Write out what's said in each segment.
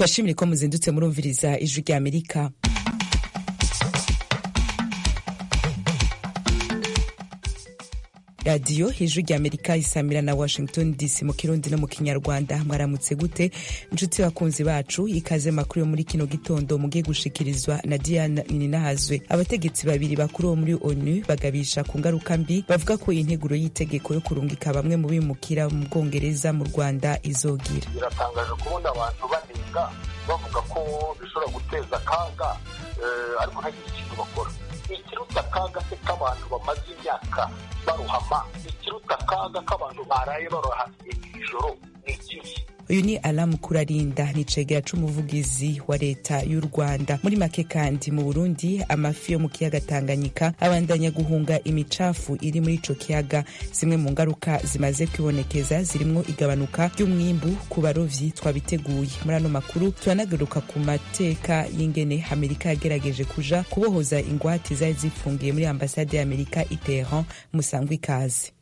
turashimire ko muzindutse murumviriza ijwi rya amerika radiyo ijwi rya amerika isamira na washington dc mu kirundi no mu kinyarwanda mwaramutse gute inshuti bakunzi bacu ikaze makuru yo muri kino gitondo mugiye gushikirizwa na diana ninahazwe abategetsi babiri bakuru bo muri onu bagabisha ku ngaruka mbi bavuga ko integuro y'itegeko yo kurungika bamwe mu bimukira mu bwongereza mu rwanda izogira biratangaje kubona abantu banenga bavuga ko bishobora guteza akaga ariko ntagire ikintu bakora ikiruta akaga se k'abantu bamaze imyaka barohama ikiruta akaga k'abantu baraye barohamye ijoro ni ikihe uyu ni alamu kurarinda ni cegera c'umuvugizi wa leta y'u rwanda muri make kandi mu burundi amafi yo mu kiyaga tanganyika abandanya guhunga imicafu iri muri ico kiyaga zimwe mu ngaruka zimaze kwibonekeza zirimwo igabanuka ry'umwimbu ku barovyi twabiteguye muri ano makuru turanagaruka ku mateka y'ingene amerika yagerageje kuja kubohoza ingwate zari zifungiye muri ambasade ya amerika i teheran musangwa ikaze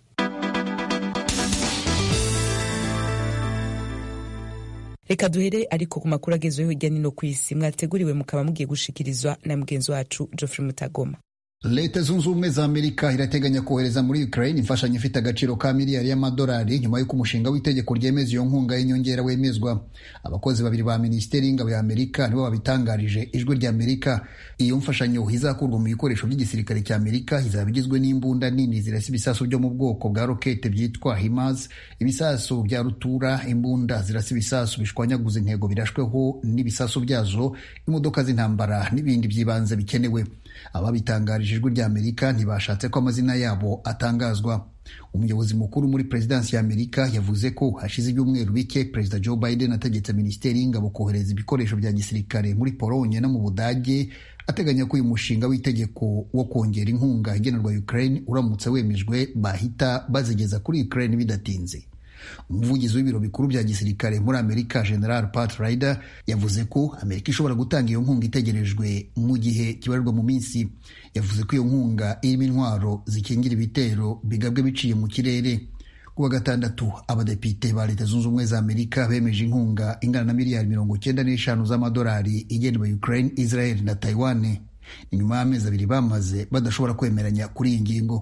reka duhere ariko ku makuru agezweho hirya nino ku isi mwateguriwe mukaba mugiye gushikirizwa na mugenzi wacu geoffrey mutagoma leta zunze ubumwe za amerika irateganya kohereza muri ukraine imfashanyo ifite agaciro ka miliyari y'amadolari nyuma y'uko umushinga w'itegeko ryemeza iyo nkunga y'inyongera wemezwa abakozi babiri ba minisiteri y'ingabo ya amerika nibo babitangarije ijwi rya amerika iyo mfashanyo izakurwa mu bikoresho by'igisirikare cya amerika izaba igizwe n'imbunda nini zirasa ibisasu byo mu bwoko bwa rokete byitwa himars ibisasu bya rutura imbunda zirasa ibisasu bishwanyaguza intego birashweho n'ibisasu byazo imodoka z'intambara n'ibindi by'ibanze bikenewe ababitangarije ijwi rya amerika ntibashatse ko amazina yabo atangazwa umuyobozi mukuru muri perezidansi ya amerika yavuze ko hashize ibyumweru bike perezida joe biden ategetse minisiteri y'ingabo kohereza ibikoresho bya gisirikare muri polonye no mu budage ateganya ko uyu mushinga w'itegeko wo kongera inkunga igenerwa ukraine uramutse wemejwe bahita bazigeza kuri ukraine bidatinze umuvugizi w'ibiro bikuru bya gisirikare muri amerika general pat ryder yavuze ko amerika ishobora gutanga iyo nkunga itegerejwe mu gihe kibarirwa mu minsi yavuze ko iyo nkunga irimo intwaro zikingira ibitero bigabwe biciye mu kirere kuwa gatandatu abadepite ba leta zunze ubumwe za amerika bemeje inkunga ingana na miliyari mirongo icyenda n'eshanu z'amadolari igenewe ukraine israel na taiwan ni nyuma y'amezi abiri bamaze badashobora kwemeranya kuri iyi ngingo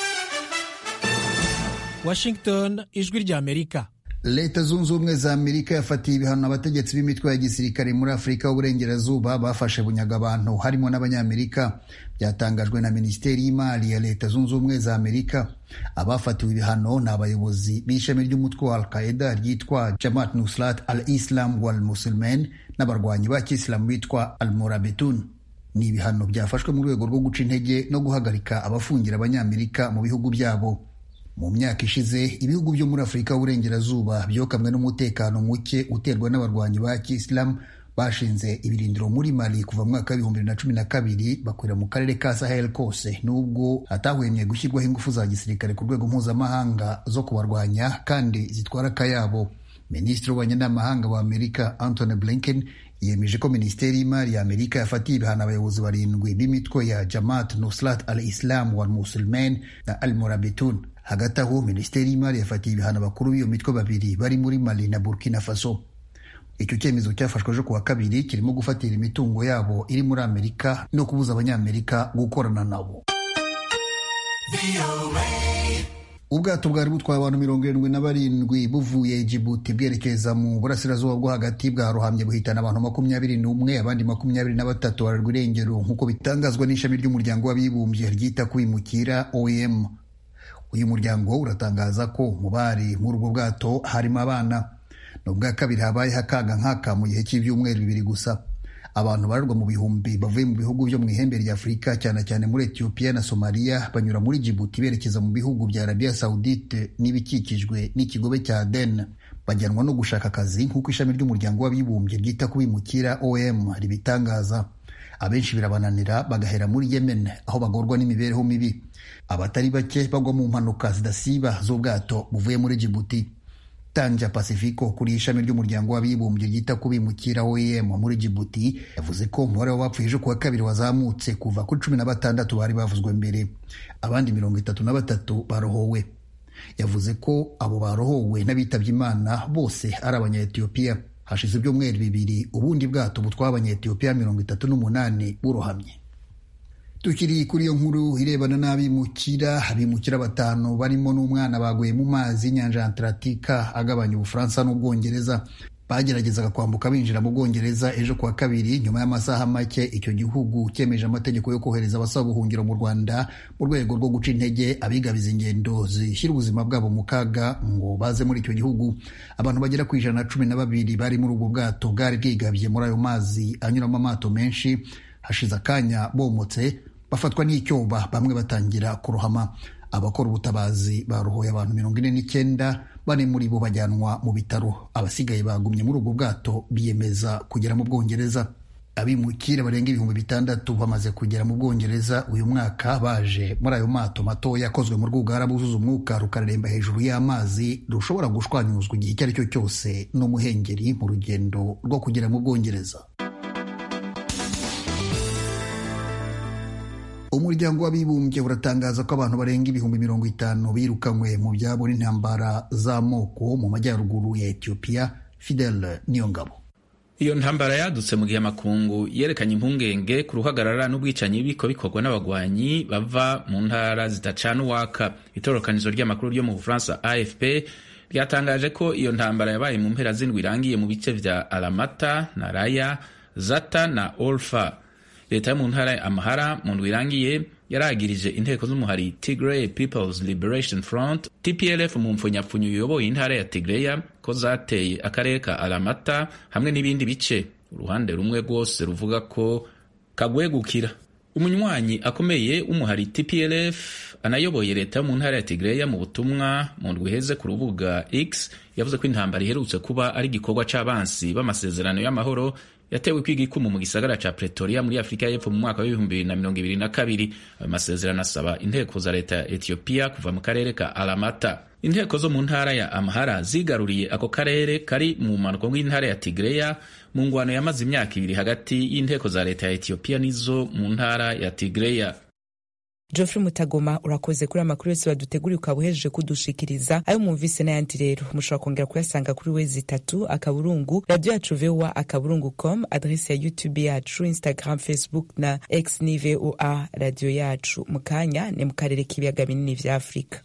Washington ijwi rya Amerika leta zunze ubumwe za amerika yafatiye ibihano abategetsi b'imitwe ya gisirikare muri afurika y'uburengerazuba bafashe bunyaga abantu harimo n'abanyamerika byatangajwe na minisiteri y'imari ya leta zunze ubumwe za amerika abafatiwe ibihano ni abayobozi b'ishami ry'umutwe wa al-qaeda ryitwa jamaat nusrat al islam wal musulmen n'abarwanyi ba kisilamu bitwa al murabitun ni ibihano byafashwe mu rwego rwo guca intege no guhagarika abafungira abanyamerika mu bihugu byabo mu myaka ishize ibihugu byo muri afurika y'uburengerazuba byokamwe n'umutekano muke uterwa n'abarwanyi ba kisilamu bashinze ibirindiro muri mali kuva mu mwaka w'ibihumbi bibiri na cumi na kabiri bakorera mu karere ka sahel kose nubwo hatahwemye gushyirwaho ingufu za gisirikare ku rwego mpuzamahanga zo kubarwanya kandi zitwara akayabo minisitiri w'ububanyi n'amahanga wa amerika antony blinken yemeje ko minisiteri y'imari ya amerika yafatiye ibihano abayobozi barindwi b'imitwe ya jamaat nusrat al islam wal musulmen na al murabitun hagati aho minisiteri y'imari yafatiye ibihano abakuru b'iyo mitwe babiri bari muri mali na burkina faso icyo cyemezo cyafashwe ejo kuwa kabiri kirimo gufatira imitungo yabo iri muri amerika no kubuza abanyamerika gukorana nabo ubwato bwari butwaye abantu mirongo irindwi na barindwi buvuye jibuti bwerekeza mu burasirazuba bwo hagati bwarohamye buhitana abantu makumyabiri n'umwe abandi makumyabiri na batatu bararwa irengero nk'uko bitangazwa n'ishami ry'umuryango w'abibumbye ryita ku bimukira oem uyu muryango uratangaza ko mu bari muri ubwo bwato harimo abana ni ubwa kabiri habayeho akaga nk'aka mu gihe cy'ibyumweru bibiri gusa abantu bararwa mu bihumbi bavuye mu bihugu byo mu ihembe rya afurika cyane cyane muri etiyopiya na somaliya banyura muri jibuti berekeza mu bihugu bya arabiya sawudite n'ibikikijwe n'ikigobe cya aden bajyanwa no gushaka akazi nk'uko ishami ry'umuryango w'abibumbye ryita ku bimukira om ribitangaza abenshi birabananira bagahera muri yemen aho bagorwa n'imibereho mibi abatari bake bagwa mu mpanuka zidasiba z'ubwato buvuye muri jibuti tanja pacifico kuri ishami ry'umuryango w'abibumbye ryita ku bimukira oem muri jibuti yavuze ko umubare w'abapfuye ejo kuwa kabiri wazamutse kuva kuri cumi na batandatu bari bavuzwe mbere abandi mirongo itatu na batatu barohowe yavuze ko abo barohowe n'abitabye imana bose ari abanyayetiyopiya hashize ibyumweru bibiri ubundi bwato butwara abanyetiyopiya mirongo itatu n'umunani burohamye tukiri kuri iyo nkuru irebana n'abimukira abimukira batanu barimo n'umwana baguye mu mazi y'inyanja ya atlantika agabanya ubufaransa n'ubwongereza bageragezaga kwambuka binjira mu bwongereza ejo kuwa kabiri nyuma y'amasaha make icyo gihugu cyemeje amategeko yo kohereza abasaba ubuhungiro mu rwanda mu rwego rwo guca intege abigabiza ingendo zishyira ubuzima bwabo mu kaga ngo baze muri icyo gihugu abantu bagera ku ijana na cumi na babiri bari muri ubwo bwato bwari bwigabye muri ayo mazi anyuramo amato menshi hashize akanya bomotse bafatwa n'icyoba bamwe batangira kurohama abakora ubutabazi barohoye abantu mirongo ine n'icyenda bane muri bo bajyanwa mu bitaro abasigaye bagumye muri ubwo bwato biyemeza kugera mu bwongereza abimukira barenga ibihumbi bitandatu bamaze kugera mu bwongereza uyu mwaka baje muri ayo mato matoya akozwe mu rwugara buzuza umwuka rukareremba hejuru y'amazi rushobora gushwanyuzwa igihe icyo ari cyo cyose n'umuhengeri mu rugendo rwo kugera mu bwongereza umuryango w'abibumbye uratangaza ko abantu barenga ibihumbi mirongo itanu birukanywe mu byabo n'intambara z'amoko mu majyaruguru ya etiyopiya fidel niyongabo iyo ntambara yadutse mu gihe amakungu yerekanye impungenge ku ruhagarara n'ubwicanyi biko bikorwa n'abagwanyi bava mu ntara zidacana uwaka itorokanizo ry'amakuru ryo mu bufaransa afp ryatangaje ko iyo ntambara yabaye mu mpera z'indwi irangiye mu bice vya alamata na raya zata na olfa leta yo mu ntara ya amahara mu ndwi irangiye yaragirije inteko z'umuhari tigray peoples liberation front tplf mu mpfunyapfunyo uyoboye intara ya tigreya ko zateye akarere ka alamata hamwe n'ibindi bice uruhande rumwe rwose ruvuga ko kagwegukira umunywanyi akomeye w'umuhari tplf anayoboye leta yo mu ntara ya tigreya mu butumwa mu ndwi iheze ku rubuga x yavuze ko intambara iherutse kuba ari igikorwa c'abansi b'amasezerano y'amahoro yatewe kwiga ikumu mu gisagara ca pretoria muri afurika y'epfo mu mwaka w'ibihumbi bibiri na mirongo ibiri na kabiri ayo masezerano asaba inteko za leta ya etiyopiya kuva mu karere ka alamata inteko zo mu ntara ya amahara zigaruriye ako karere kari mu mpanuka bw'intara ya tigreya mu ngwano yamaze imyaka ibiri hagati y'inteko za leta ya etiyopiya n'izo mu ntara ya tigreya Geoffrey Mutagoma urakoze kuri amakuru yose waduteguriye ukaba uhejeje kudushikiriza ayo mwumvise n'ayandi rero mushobora kongera kuyasanga kuri wezi itatu akaburungu radio yacu voa akaburungu com adrese ya youtube yacu instagram facebook na x ni voa radio yacu mu kanya ni mu karere k'ibiyaga binini vya afurika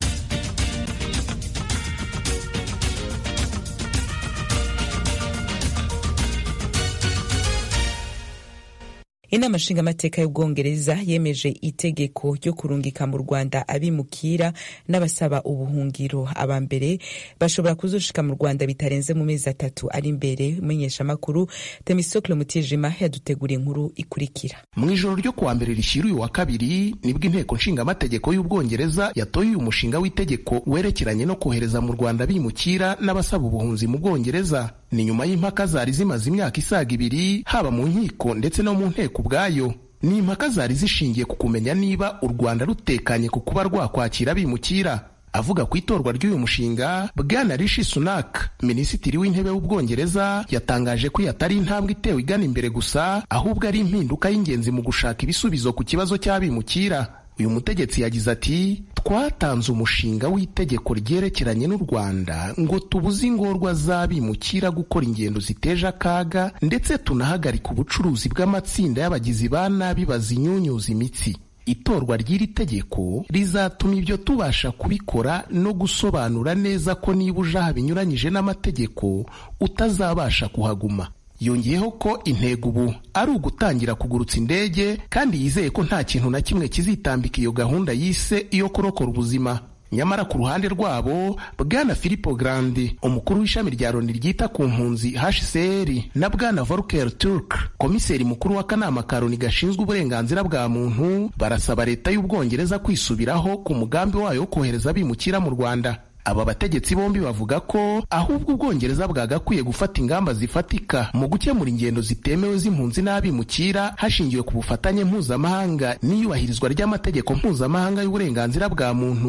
inama nshingamateka y'ubwongereza yemeje itegeko ryo kurungika mu rwanda abimukira n'abasaba ubuhungiro aba mbere bashobora kuzoshika mu rwanda bitarenze mu mezi atatu ari imbere umumenyeshamakuru temisokle mutijima yaduteguriye inkuru ikurikira mu ijoro ryo kuwa mbere rishyira uyu wa kabiri nibwo inteko nshingamategeko y'ubwongereza yatoye uyu mushinga w'itegeko werekeranye no kohereza mu rwanda abimukira n'abasaba ubuhunzi mu bwongereza ni nyuma y'impaka zari zimaze imyaka isaga ibiri haba mu nkiko ndetse no mu nteko ubwayo ni impaka zari zishingiye ku kumenya niba u rwanda rutekanye ku kuba rwakwakira abimukira avuga ku itorwa ry'uyu mushinga bwana rishi sunak minisitiri w'intebe w'ubwongereza yatangaje ko yatari intambwe itewe igana imbere gusa ahubwo ari impinduka y'ingenzi mu gushaka ibisubizo ku kibazo cy'abimukira uyu mutegetsi yagize ati twatanze umushinga w'itegeko ryerekeranye n'u rwanda ngo tubuze ingorwa z'abimukira gukora ingendo ziteje akaga ndetse tunahagarika ubucuruzi bw'amatsinda y'abagizi ba nabi bazinyunyuza imitsi itorwa ry'iri tegeko rizatuma ibyo tubasha kubikora no gusobanura neza ko niba uje aha binyuranyije n'amategeko utazabasha kuhaguma yongeyeho ko intego ubu ari ugutangira kugurutsa indege kandi yizeye ko nta kintu na kimwe kizitambika iyo gahunda yise iyo kurokora ubuzima nyamara ku ruhande rwabo bwana Filippo Grandi umukuru w'ishami rya Loni ryita ku mpunzi HCR na bwana Volker Turk komiseri mukuru w'akanama ka Loni gashinzwe uburenganzira bwa muntu barasaba leta y'ubwongereza kwisubiraho ku mugambi wayo wo kohereza abimukira mu Rwanda aba bategetsi bombi bavuga ko ahubwo ubwongereza bwagakwiye gufata ingamba zifatika mu gukemura ingendo zitemewe z'impunzi n'abimukira hashingiwe ku bufatanye mpuzamahanga n'iyubahirizwa ry'amategeko mpuzamahanga y'uburenganzira bwa muntu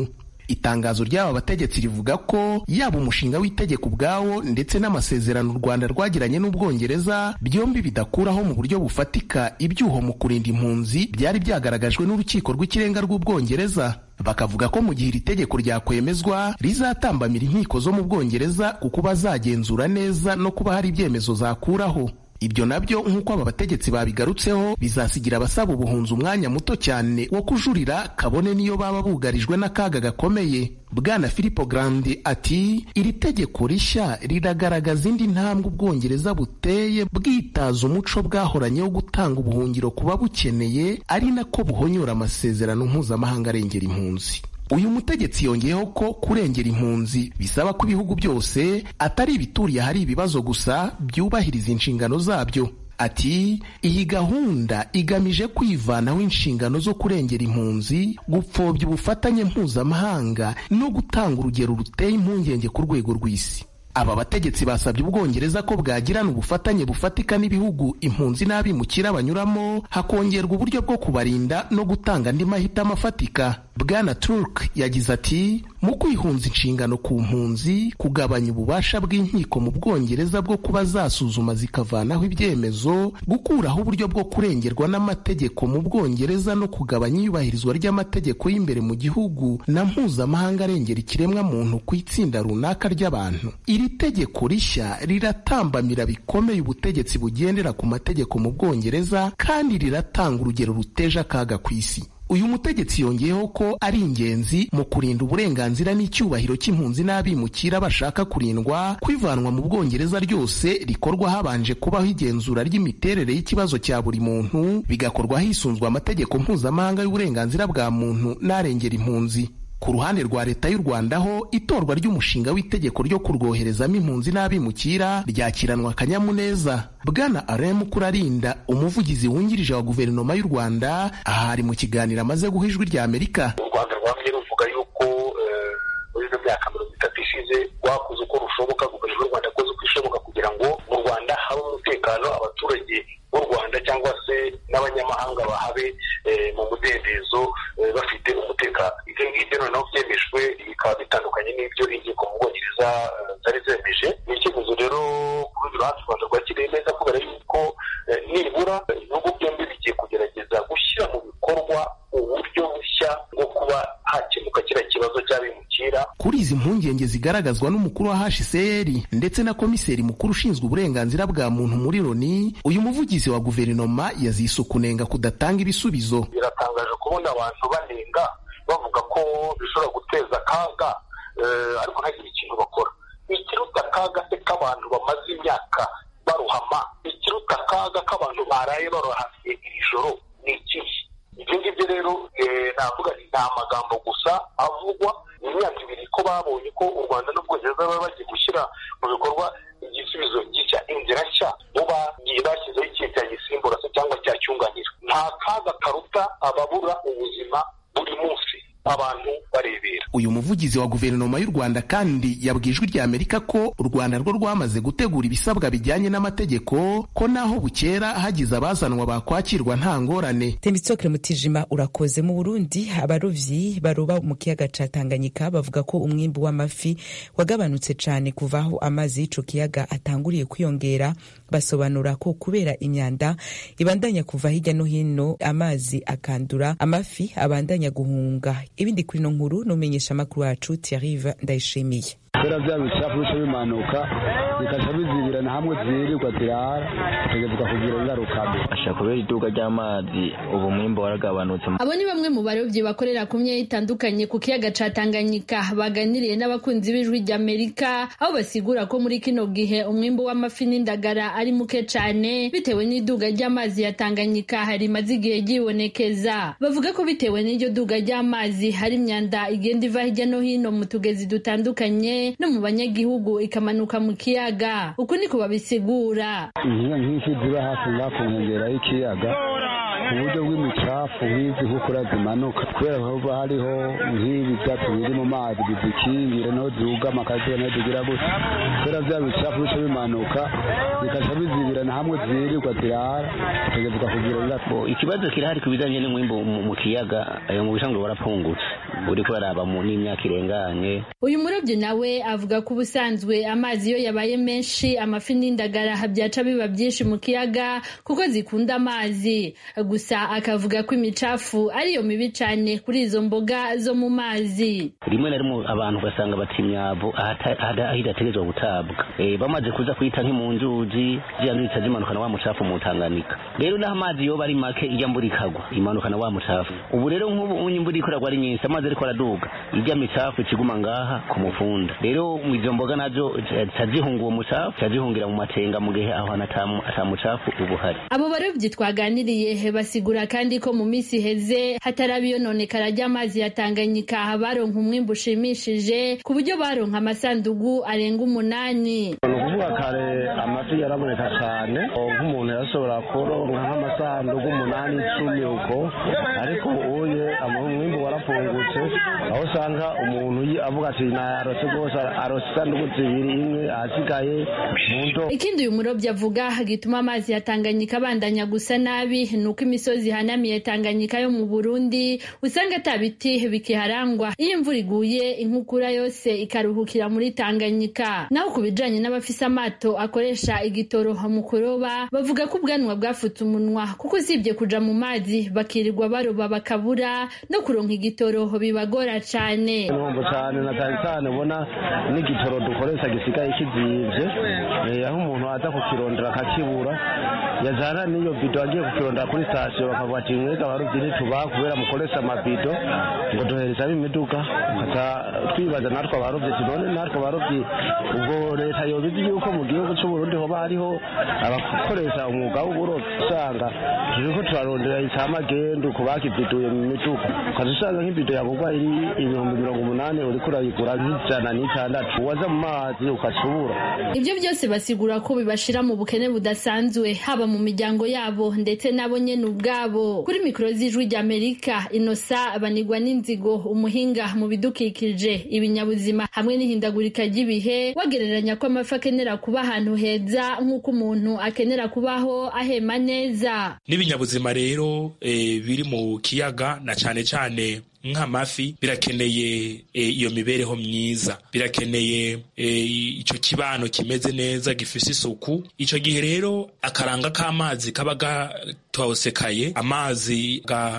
itangazo ry'aba bategetsi rivuga ko yaba umushinga w'itegeko ubwawo ndetse n'amasezerano u rwanda rwagiranye n'ubwongereza byombi bidakuraho mu buryo bufatika ibyuho mu kurinda impunzi byari byagaragajwe n'urukiko rw'ikirenga rw'ubwongereza bakavuga ko mu gihe iri tegeko ryakwemezwa rizatambamira inkiko zo mu bwongereza kuko bazagenzura neza no kuba hari ibyemezo zakuraho ibyo nabyo nk'uko aba bategetsi babigarutseho bizasigira abasaba ubuhunzi umwanya muto cyane wo kujurira kabone niyo baba bugarijwe n'akaga gakomeye bwana filipo grandi ati iri tegeko rishya riragaragaza indi ntambwe ubwongereza buteye bwitaza umuco bwahoranye wo gutanga ubuhungiro ku babukeneye ari nako buhonyora amasezerano mpuzamahanga arengera impunzi uyu mutegetsi yongeyeho ko kurengera impunzi bisaba ko ibihugu byose atari ibituriye ahari ibibazo gusa byubahiriza inshingano zabyo ati iyi gahunda igamije kwivanaho inshingano zo kurengera impunzi gupfobya ubufatanye mpuzamahanga no gutanga urugero ruteye impungenge ku rwego rw'isi aba bategetsi basabye ubwongereza ko bwagirana ubufatanye bufatika n'ibihugu impunzi n'abimukira banyuramo hakongerwa uburyo bwo kubarinda no gutanga andi mahitamo afatika bwana turk yagize ati mu kwihunza inshingano ku mpunzi kugabanya ububasha bw'inkiko mu bwongereza bwo kuba zasuzuma zikavanaho ibyemezo gukuraho uburyo bwo kurengerwa n'amategeko mu bwongereza no kugabanya iyubahirizwa ry'amategeko y'imbere mu gihugu na mpuzamahanga arengera ikiremwa muntu ku itsinda runaka ry'abantu iri tegeko rishya riratambamira bikomeye ubutegetsi bugendera ku mategeko mu bwongereza kandi riratanga urugero ruteje akaga ku isi uyu mutegetsi yongeyeho ko ari ingenzi mu kurinda uburenganzira n'icyubahiro cy'impunzi n'abimukira bashaka kurindwa kwivanwa mu bwongereza ryose rikorwa habanje kubaho igenzura ry'imiterere y'ikibazo cya buri muntu bigakorwa hisunzwe amategeko mpuzamahanga y'uburenganzira bwa muntu n'arengera impunzi ku ruhande rwa leta y'u rwanda ho itorwa ry'umushinga w'itegeko ryo kurwoherezamo impunzi n'abimukira ryakiranwa akanyamuneza bwana aremu kurarinda umuvugizi wungirije wa guverinoma y'u rwanda aha ari mu kiganiro amaze guha ijwi rya amerika u rwanda rwamye ruvuga yuko muri ino myaka mirongo itatu ishize rwakoze uko rushoboka guverinoma y'u rwanda yakoze uko ishoboka kugira ngo mu rwanda habe umutekano abaturage b'u rwanda cyangwa se n'abanyamahanga bahabe mu mudendezo bafite umutekano ibyo ngibyo noneho byemejwe bikaba bitandukanye n'ibyo inkiko mu bwongereza zari zemeje ni icyemezo rero ku rundi ruhande u rwanda rwakiriye neza kubera yuko nibura ibihugu byombi bigiye kugerageza gushyira mu bikorwa uburyo bushya bwo kuba hakemuka kiriya kibazo cy'abimukira kuri izi mpungenge zigaragazwa n'umukuru wa hcr ndetse na komiseri mukuru ushinzwe uburenganzira bwa muntu muri loni uyu muvugizi wa guverinoma yazise ukunenga kudatanga ibisubizo biratangaje kubona abantu banenga bavuga ko bishobora guteza akaga ariko ntagire ikintu bakora ikiruta akaga se k'abantu bamaze imyaka baruhama ikiruta akaga k'abantu baraye barohamye iri joro ni ikihe ibyo ngibyo rero navuga ni nta magambo gusa avugwa mu myaka ibiri ko babonye ko u rwanda n'ubwongereza baba bagiye gushyira mu bikorwa igisubizo gishya inzira nshya bo bagiye bashyizeho ikihe cyagisimbura se cyangwa cyacyunganira nta kaga karuta ababura ubuzima buri munsi abantu barebera uyu muvugizi wa guverinoma y'u rwanda kandi yabwiye ijwi rya amerika ko u rwanda rwo rwamaze gutegura ibisabwa bijyanye n'amategeko ko naho bukera hagize abazanwa bakwakirwa nta ngorane tembitsokere mutijima urakoze mu burundi abarovyi baroba mu kiyaga ca tanganyika bavuga ko umwimbu w'amafi wagabanutse cane kuva aho amazi y'ico kiyaga atanguriye kwiyongera basobanura ko kubera imyanda ibandanya kuva hirya no hino amazi akandura amafi abandanya guhunga ibindi kuri ino nkuru n'umenyesha amakuru wacu Thierry Ndayishimiye kubera bya bicafu bica bimanuka bikaca bizibirana hamwe zirirwa zirara tukavuga kugira ingaruka mbi ashaka kubera iduka ry'amazi ubu mwimbo waragabanutse abo ni bamwe mu barobyi bakorera ku myanya itandukanye ku kiyaga ca Tanganyika baganiriye n'abakunzi b'ijwi ry'Amerika aho basigura ko muri kino gihe umwimbo w'amafi n'indagara ari muke cane bitewe n'iduga ry'amazi ya Tanganyika rimaze igihe ryibonekeza bavuga ko bitewe n'iryo duga ry'amazi hari imyanda igenda iva hirya no hino mu tugezi dutandukanye no mu banyagihugu ikamanuka mu kiyaga uku niko babisigura inkiya nk'ifi ziba hafi ngaha ku nkengera y'ikiyaga mu buryo bw'imicafu nk'izi nkukura zimanuka kubera haba hariho nk'ibi byatsi biri mu mazi bizikingira naho zugama akazuba naho zigira gutya kubera bya bicafu bica bimanuka bikaca bizibirana hamwe zirirwa zirara tukavuga kugira ingaruka ikibazo kirahari ku bijyanye n'umwimbo mu kiyaga ayo mu bisanzwe warapfungutse uriko uraraba mu n'imyaka irenganye uyu murobyi nawe avuga ko ubusanzwe amazi iyo yabaye menshi amafi n'indagara byaca biba byinshi mu kiyaga kuko zikunda amazi gusa akavuga ko imicafu ariyo mibi cyane kuri izo mboga zo mu mazi rimwe na rimwe abantu ugasanga bata imyavu aho idategerezwa gutabwa bamaze kuza kuyita nk'imu nzuzi ziyandurika zimanukana wa mucafu mu Tanganyika rero naho amazi yoba ari make ijya mbura ikagwa imanukana wa mucafu ubu rero nk'ubu imvura ikoragwa ari nyinshi amazi ariko araduga ijya micafu ikiguma ngaha ku mufunda rero izo mboga nazo zihunga uwo mucafu zihungira mu matenga mu gihe aho ata mucafu uba uhari abo barobyi twaganiriye basigura kandi ko mu minsi iheze hataraba iyononekara ry'amazi ya Tanganyika baronka umwimbu ushimishije ku buryo baronka amasandugu arenga umunani ni ukuvuga kare amafi yaraboneka cyane nk'umuntu yashobora kuronka nk'amasanduku umunani icumi uko ariko uye umwimbu warapfungutse aho usanga umuntu avuga ati nayarose rwose arose isanduku zibiri imwe ahasigaye mu ndo ikindi uyu murobyi avuga gituma amazi ya Tanganyika abandanya gusa nabi ni uko imisozi ihanamiye Tanganyika yo mu Burundi usanga ata biti bikiharangwa iyo imvura iguye inkukura yose ikaruhukira muri Tanganyika naho ku bijanye n'abafise amato akoresha igitoro mu kuroba bavuga ko ubwanwa bwafutse umunwa kuko usibye kuja mu mazi bakirirwa baroba bakabura no kuronka igitoro bibagora cane numva cyane na cyane cyane ubona n'igitoro dukoresha gisigaye kizimvye aho umuntu aza kukirondera akakibura yajana n'iyo bido agiye kukirondera kuri sitasiyo bakavuga ati mwega abarobyi ntitubaha kubera mukoresha amabido ngo duhereza imiduga tukaca twibaza natwe abarobyi tunone natwe abarobyi ubwo leta yobizi yuko mu gihugu c'uburundi hoba hariho abakoresha umwuga w'uburobyi usanga turiko turarondera icamagendu ku bakividuye mu miduga ukaza usanga nk'ibido yagurwa iri ibihumbi mirongo umunani uriko urayigura nk'ijana n'itandatu waza mu mazi ukacubura ibyo byose basigura ko bibashira mu bukene budasanzwe haba mu miryango yabo ndetse nabo nyene ubwabo kuri mikoro z'ijwi ry'amerika inosa banigwa n'inzigo umuhinga mu bidukikije ibinyabuzima hamwe n'ihindagurika ry'ibihe wagereranya ko amafi akenera kuba ahantu heza nk'uko umuntu akenera kubaho ahema neza n'ibinyabuzima rero e, biri mu kiyaga na cane cane nk'amafi birakeneye iyo mibereho myiza birakeneye icyo kibano kimeze neza gifise isuku icyo gihe rero akaranga k'amazi kaba gatosekaye amazi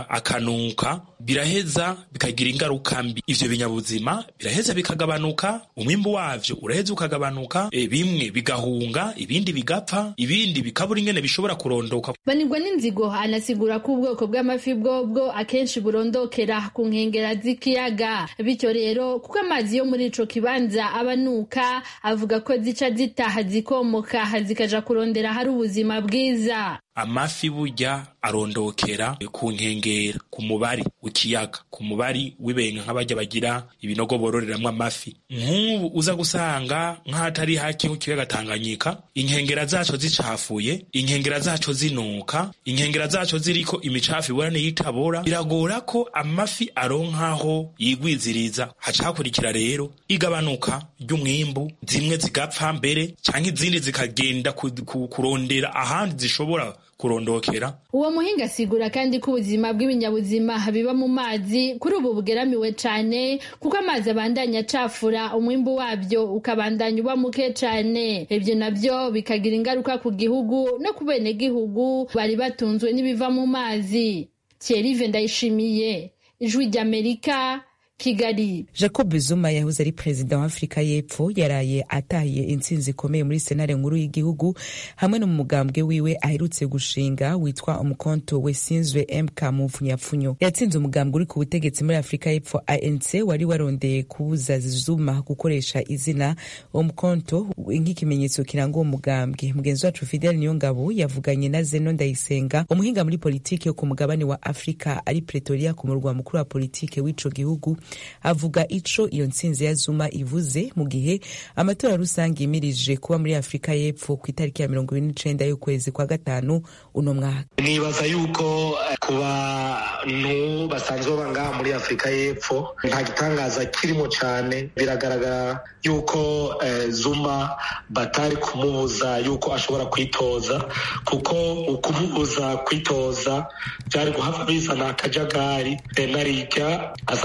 akanuka biraheza bikagira ingaruka mbi ivyo binyabuzima biraheza bikagabanuka umwimbu wavyo uraheza ukagabanuka bimwe bigahunga ibindi bigapfa ibindi bikabura ingene bishobora kurondoka banirwa n'inzigo anasigura ko ubwoko bw'amafi bwobwo akenshi burondokera ku nkengera z'ikiyaga bityo rero kuko amazi yo muri ico kibanza abanuka avuga ko zica zitaha zikomoka zikaja kurondera hari ubuzima bwiza amafi burya arondokera ku nkengera ku mubari w'ikiyaga ku mubari w'ibenga nk'abajya bagira ibinogo bororeramwo amafi nk'ubu uza gusanga nk'ahatari hake nk'ikiyaga Tanganyika inkengera zaco zicafuye inkengera zaco zinuka inkengera zaco ziriko imicafu ibora n'iyitabora biragora ko amafi aronkaho yigwiziriza haca hakurikira rero igabanuka ry'umwimbu zimwe zigapfa mbere canke izindi zikagenda kurondera ahandi zishobora kurondokera uwo muhinga asigura kandi ko ubuzima bw'ibinyabuzima biba mu mazi kuri ubu bugeramiwe cane kuko amazi abandanya acafura umwimbu wabyo ukabandanya uba muke cane ibyo navyo bikagira ingaruka ku gihugu no ku benegihugu bari batunzwe n'ibiva mu mazi Thierry Ndayishimiye ijwi ry'Amerika Kigali Jacob Zuma yahoze ari perezida wa Afurika y'Epfo yaraye atahiye intsinzi ikomeye muri senare nkuru y'igihugu hamwe no mu mugambwe wiwe aherutse gushinga witwa umukonto wesinzwe MK Muvunyafunyo yatsinze umugambwe uri ku butegetsi muri Afurika y'Epfo ANC wari warondeye kubuza Zuma gukoresha izina umukonto nk'ikimenyetso kiranga uwo mugambwe mugenzi wacu Fidel Niyongabo yavuganye na Zeno Ndayisenga umuhinga muri politiki yo ku mugabane wa Afurika ari Pretoria ku murwa mukuru wa politiki w'ico gihugu avuga ico iyo ntsinzi ya Zuma ivuze mu gihe amatora rusange yimirije kuba muri Afurika y'Epfo ku itariki ya mirongo ibiri n'icenda y'ukwezi kwa gatanu uno mwaka nibaza yuko ku bantu basanzwe baba ngaha muri Afurika y'Epfo nta gitangaza kirimo cane biragaragara yuko eh, Zuma batari kumubuza yuko ashobora kwitoza kuko ukumubuza kwitoza byari guhava bizana akajagari narirya asanzwe ava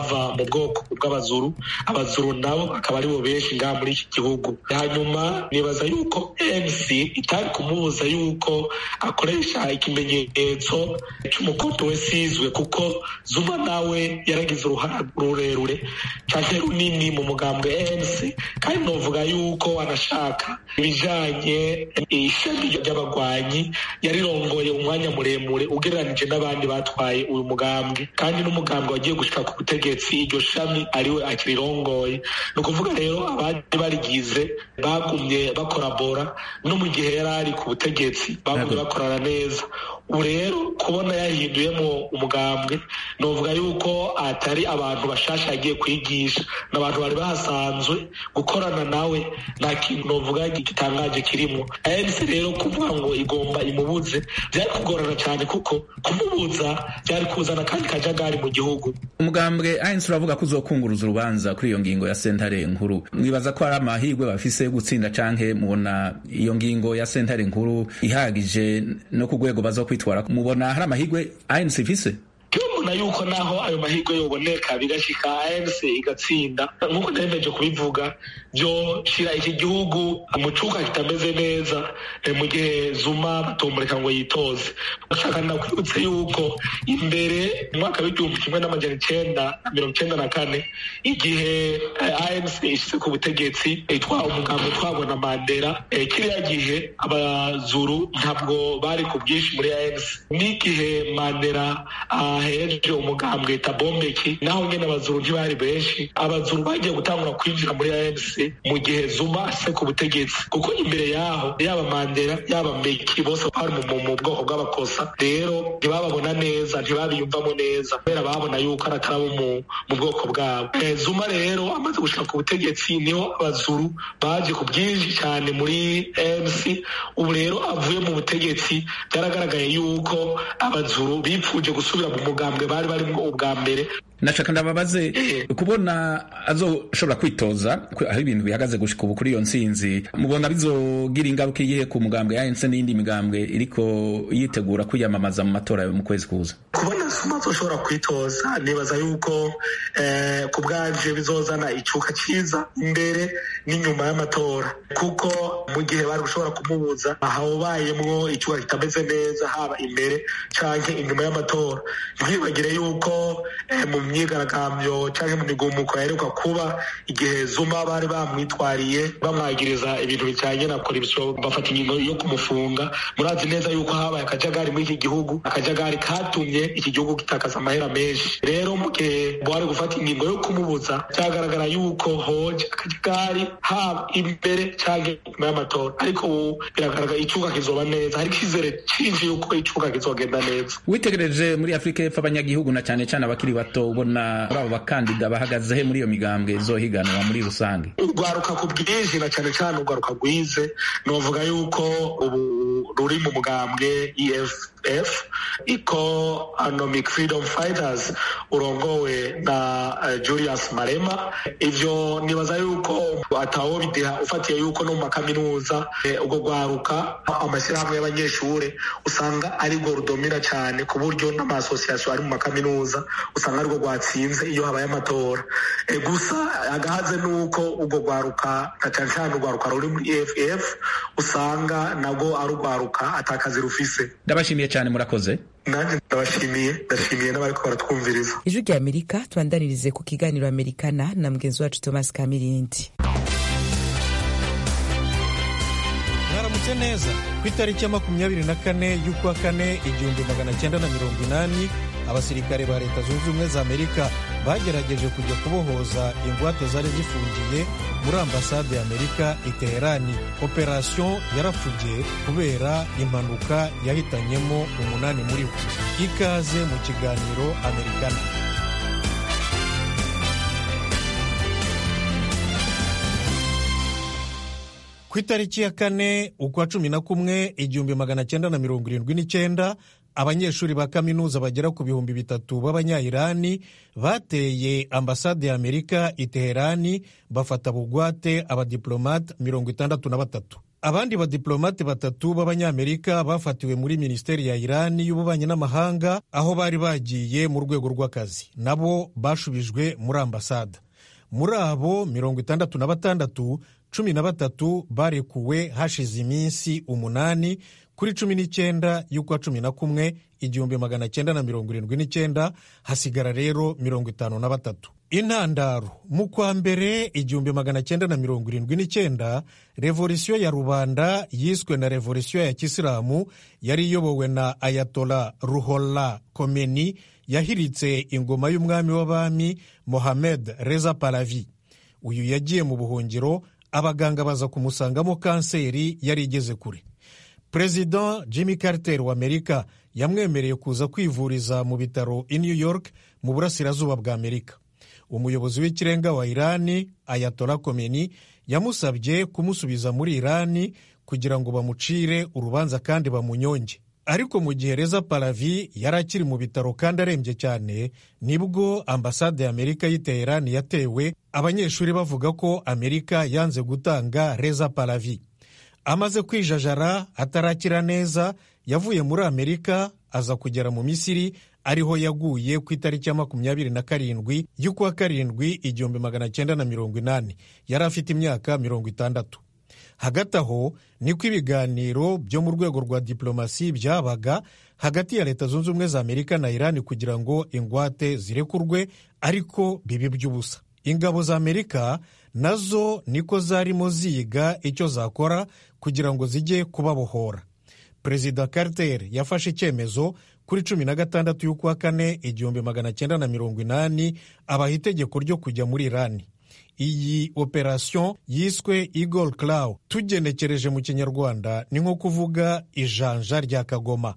bava mu bwoko bw'abazuru abazuru nabo bakaba aribo benshi ngaha muri iki gihugu hanyuma nibaza yuko mc itari kumubuza yuko akoresha ikimenyetso cy'umukoto we sizwe kuko zuma nawe yaragize uruhara rurerure cyane runini mu mugambwe mc kandi novuga yuko anashaka ibijanye ishami ry'abagwanyi yarirongoye umwanya muremure ugereranije n'abandi batwaye uyu mugambwe kandi n'umugambwe wagiye gushika ku butegetsi iryo shami ariwe akirirongoye ni ukuvuga rero abandi barigize bagumye bakorabora no mu gihe yari ari ku butegetsi bagumye bakorana neza ubu rero kubona yahinduyemo umugambwe novuga yuko atari abantu bashasha yagiye kwigisha ni abantu bari bahasanzwe gukorana nawe nta kintu novuga gitangaje kirimo ANC rero kuvuga ngo igomba imubuze byari kugorana cyane kuko kumubuza byari kuzana kandi kajagari mu gihugu umugambwe ANC uravuga ko uzokunguruza urubanza kuri iyo ngingo ya sentare nkuru mwibaza ko hari amahirwe bafise yo gutsinda canke mubona iyo ngingo ya sentare nkuru ihagije no ku rwego bazo kwitwara mubona hari amahirwe ANC ifise mbona yuko naho ayo mahirwe yoboneka bigashika ANC igatsinda nk'uko nemeje kubivuga byoshira iki gihugu mu cuka kitameze neza mu gihe zuma batomureka ngo yitoze ndashaka nakwibutse yuko imbere mu mwaka w'igihumbi kimwe n'amajana icenda na mirongo icenda na kane igihe ANC ishyize ku butegetsi itwara umugambi utwarwa na mandela kiriya gihe abazuru ntabwo bari ku bwinshi muri ANC n'igihe mandela ahereje umugambwe tabombeki naho nyine abazuru ntibari benshi abazuru bagiye gutangura kwinjira muri ANC mu gihe zuma ase ku butegetsi kuko imbere yaho yaba mandela yaba mbeki bose bari mu bwoko bw'abakosa rero ntibababona neza ntibabiyumvamo neza kubera babona yuko ari atarabo mu bwoko bwabo zuma rero amaze gushaka ku butegetsi niho abazuru baje ku bwinshi cyane muri MC ubu rero avuye mu butegetsi byaragaragaye yuko abazuru bipfuje gusubira mu mugambwe bari barimo ubwa mbere nashaka ndababaze kubona azoshobora kwitoza aho ibintu bihagaze gushika ubu kuri iyo ntsinzi mubona bizogira ingaruka iyihe ku mugambwe ya ANC n'iyindi migambwe iriko yitegura kwiyamamaza mu matora mu kwezi kuza kubona zuma azoshobora kwitoza nibaza yuko ku bwanje bizozana icuka cyiza imbere n'inyuma y'amatora kuko mu gihe bari gushobora kumubuza hawubayemwo icuka kitameze neza haba imbere canke inyuma y'amatora ntibagire yuko mu myigaragambyo cyangwa mu migumuko yaheruka kuba igihe zuma bari bamwitwariye bamwagiriza ibintu bijyanye na korupsiyo bafata ingingo yo kumufunga murazi neza yuko habaye akajagari muri iki gihugu akajagari katumye iki gihugu gitakaza amahera menshi rero mu gihe bari gufata ingingo yo kumubuza byagaragara yuko hoje akajagari haba imbere cyangwa inyuma y'amatora ariko ubu biragaragara icuka kizoba neza hari icyizere cyinshi yuko icuka kizogenda neza witegereje muri afurika y'epfo abanyagihugu na cyane cyane abakiri bato ubona muri abo bakandida bahagaze he muri iyo migambwe izohiganwa muri rusange urwaruka ku bwinshi na cyane cyane urwaruka rwize novuga yuko ubu ruri mu mugambwe EFF Economic Freedom Fighters urongowe na uh, Julius Marema ivyo nibaza yuko atawo bideha ufatiye yuko no mu makaminuza ubwo eh, rwaruka amashyirahamwe y'abanyeshure usanga ari rwo rudomira cyane ku buryo n'amasosiyasiyo ari mu makaminuza usanga arirwo rwatsinze iyo habaye amatora e, gusa agahaze nuko urwo rwaruka na cyane cyane urwaruka ruri muri EFF usanga nabwo ari urwaruka atakazi rufise ndabashimiye cyane murakoze nanjye ndabashimiye ndashimiye n'abariko baratwumviriza ijwi rya amerika tubandanirize ku kiganiro amerikana na mugenzi wacu thomas kamirindi mwaramutse neza ku itariki ya makumyabiri na kane y'ukwa kane igihumbi magana cyenda na mirongo inani abasirikare ba leta zunze ubumwe za amerika bagerageje kujya kubohoza ingwate zari zifungiye muri ambasade ya amerika i teherani operasiyo yarapfubye kubera impanuka yahitanyemo umunani muri bo ikaze mu kiganiro amerikana ku itariki ya kane ukwa cumi na kumwe igihumbi magana cyenda na mirongo irindwi n'icyenda abanyeshuri ba kaminuza bagera ku bihumbi bitatu b'abanyayirani bateye ambasade ya amerika i teherani bafata bugwate abadiplomate mirongo itandatu na batatu abandi badiplomate batatu b'abanyamerika bafatiwe muri minisiteri ya irani y'ububanyi n'amahanga aho bari bagiye mu rwego rw'akazi nabo bashubijwe muri ambasade muri abo mirongo itandatu na batandatu cumi na batatu barekuwe hashize iminsi umunani kuri cumi n'icyenda y'ukwa cumi na kumwe igihumbi magana cyenda na mirongo irindwi n'icyenda hasigara rero mirongo itanu na batatu intandaro mu kwa mbere igihumbi magana cyenda na mirongo irindwi n'icyenda revolisiyo ya rubanda yiswe na revolisiyo ya kisilamu yari iyobowe na ayatola ruhola komeni yahiritse ingoma y'umwami w'abami mohamed reza palavi uyu yagiye mu buhungiro abaganga baza kumusangamo kanseri yari igeze kure perezida jimmy carter wa amerika yamwemereye kuza kwivuriza mu bitaro i new york mu burasirazuba bwa amerika umuyobozi w'ikirenga wa irani ayatola komeni yamusabye kumusubiza muri irani kugira ngo bamucire urubanza kandi bamunyonge ariko mu gihe reza palavi yari akiri mu bitaro kandi arembye cyane nibwo ambasade ya amerika y'i teherani yatewe abanyeshuri bavuga ko amerika yanze gutanga reza palavi amaze kwijajara atarakira neza yavuye muri amerika aza kugera mu misiri ariho yaguye ku itariki ya makumyabiri na karindwi y'ukwa karindwi igihumbi magana cyenda na mirongo inani yari afite imyaka mirongo itandatu hagati aho niko ibiganiro byo mu rwego rwa diplomasi byabaga hagati ya leta zunze ubumwe za amerika na irani kugira ngo ingwate zirekurwe ariko bibi by'ubusa ingabo za amerika nazo niko zarimo ziga icyo zakora kugira ngo zijye kubabohora perezida carter yafashe icyemezo kuri cumi na gatandatu y'ukwa kane igihumbi magana cyenda na mirongo inani abaha itegeko ryo kujya muri irani iyi operasiyo yiswe eagle claw tugenekereje mu kinyarwanda ni nko kuvuga ijanja rya kagoma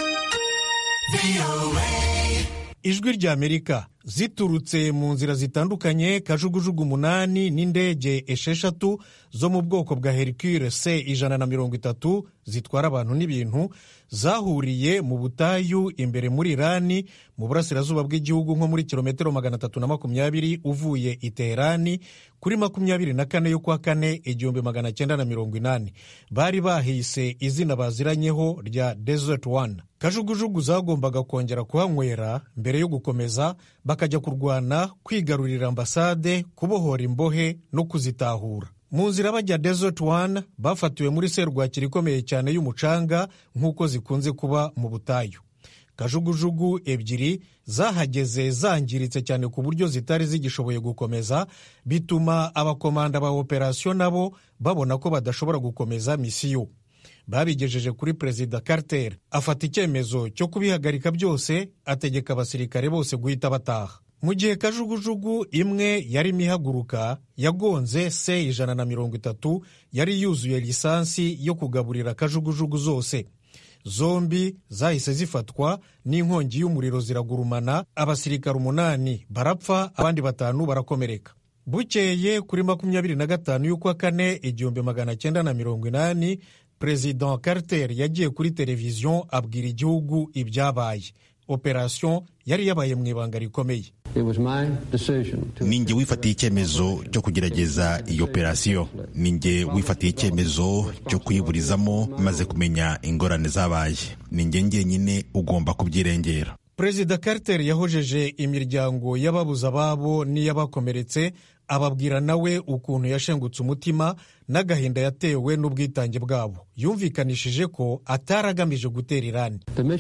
ijwi rya amerika ziturutse mu nzira zitandukanye kajugujugu umunani n'indege esheshatu zo mu bwoko bwa hercule c ijana na mirongo itatu zitwara abantu n'ibintu zahuriye mu butayu imbere muri irani mu burasirazuba bw'igihugu nko muri kilometero magana atatu na makumyabiri uvuye i teherani kuri makumyabiri na kane y'ukwa kane igihumbi magana cyenda na mirongo inani bari bahise izina baziranyeho rya desert one kajugujugu zagombaga kongera kuhanywera mbere yo gukomeza bakajya kurwana kwigarurira ambasade kubohora imbohe no kuzitahura mu nzira bajya desert one bafatiwe muri serwakira ikomeye cyane y'umucanga nk'uko zikunze kuba mu butayu kajugujugu ebyiri zahageze zangiritse cyane ku buryo zitari zigishoboye gukomeza bituma abakomanda ba operasiyo nabo babona ko badashobora gukomeza misiyo babigejeje kuri perezida carter afata icyemezo cyo kubihagarika byose ategeka abasirikare bose guhita bataha mu gihe kajugujugu imwe yarimo ihaguruka yagonze se ijana na mirongo itatu yari yuzuye lisansi yo kugaburira kajugujugu zose zombi zahise zifatwa n'inkongi y'umuriro ziragurumana abasirikare umunani barapfa abandi batanu barakomereka bukeye kuri makumyabiri na gatanu y'ukwa kane igihumbi magana cyenda na mirongo inani perezida carter yagiye kuri televiziyo abwira igihugu ibyabaye operasiyo yari yabaye mu ibanga rikomeye ninjye wifatiye icyemezo cyo kugerageza iyi operasiyo ninjye wifatiye icyemezo cyo kuyiburizamo maze kumenya ingorane zabaye ninjye njyenyine ugomba kubyirengera perezida carter yahojeje imiryango y'ababuze ababo n'iy'abakomeretse ababwira nawe ukuntu yashengutse umutima n'agahinda yatewe n'ubwitange bwabo yumvikanishije ko atari agamije gutera irani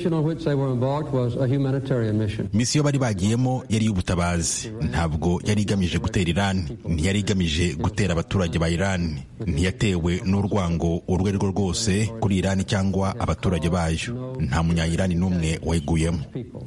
misiyo bari bagiyemo yari iy'ubutabazi ntabwo yari igamije gutera irani ntiyari igamije gutera abaturage ba irani ntiyatewe n'urwango urwo ari rwo rwose kuri irani cyangwa abaturage bayo nta munyayirani n'umwe wayiguyemo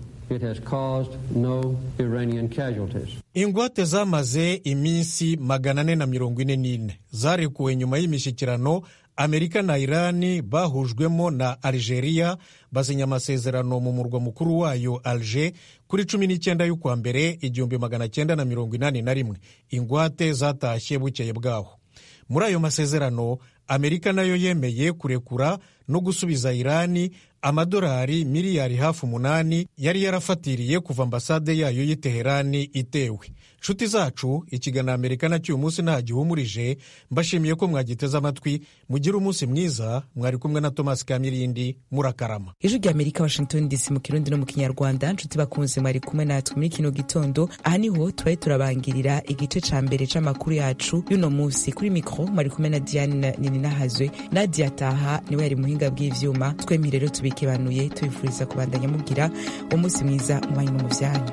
ingwate zamaze iminsi magana ane na mirongo ine n'ine zarekuwe nyuma y'imishyikirano amerika na irani bahujwemo na algeria basinya amasezerano mu murwa mukuru wayo alger kuri cumi n'icyenda y'ukwa mbere igihumbi magana cyenda na mirongo inani na rimwe ingwate zatashye bukeye bwaho muri ayo masezerano amerika nayo yemeye kurekura no gusubiza irani amadolari miliyari hafi umunani yari yarafatiriye kuva ambasade yayo y'i teherani itewe nshuti zacu ikiganiro amerika nacyo uyu munsi nta gihumurije mbashimiye ko mwagiteze amatwi mugire umunsi mwiza mwari kumwe na thomas kamirindi murakarama ijwi rya amerika washington dc mu kirundi no mu kinyarwanda nshuti bakunze mwari kumwe natwe muri kino gitondo aha niho tubaye turabangirira igice ca mbere c'amakuru yacu y'uno munsi kuri mikro mwari kumwe na diane nininahazwe nadia taha niwe yari muhinga bw'ivyuma twemye rero tubikebanuye tubifuriza kubandanya mugira umunsi mwiza mu banyu no mu vyanyu